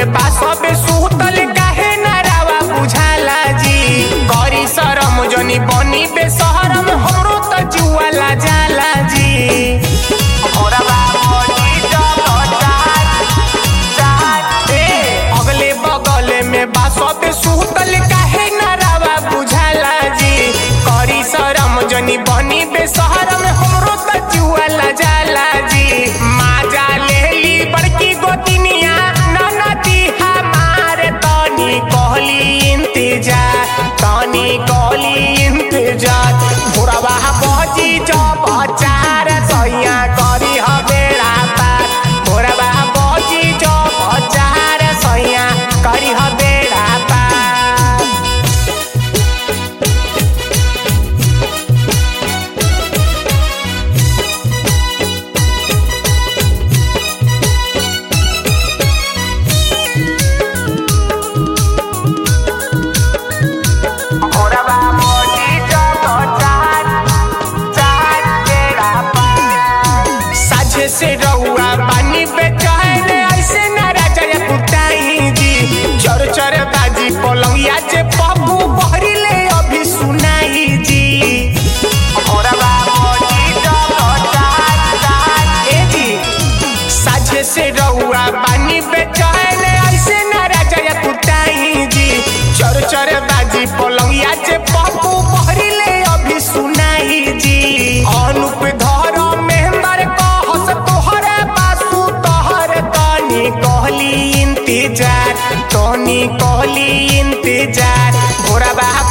में बा सबे सुतल काहे ना रावा बुझाला जी करी शरम जनी बनी बेसहरम हमरो त जुआला जाला जी मोरवा बनी जब चार ए, अगले बगले में बा सबे सुतल काहे ना रावा बुझाला जी करी शरम जनी बनी बेसहरम हमरो त जुआला जाला जी माजा लेली बड़की गोतिनिया ननदी हमार तनी कहली इंतजार तनी कहली इंतजार भोरवा बजी जब चार सैया करी हबेड़ा पार भोरवा बजी जब चार सैया करी हबेड़ा पार भोरवा बजी जब चार चार बेड़ा पार साझे से रहुआ पानी बेचैन ऐसे ना राजा कुटाई जी चर चर बाजी पलंगिया जे पप्पू बहरी ले अभी सुनाई जी भोरवा बजी जब चार चार ए जी साझे से रहुआ पानी बेचैन ऐसे ना राजा कुटाई जी चर चर बाजी पलंगिया जे पप्पू बहरी ले अभी सुनाई जी अनुप धर मेहंदर कहस तोहरे बासु तोहर तनी कहली इंतजार तनी कहली इंतजार भोरा बा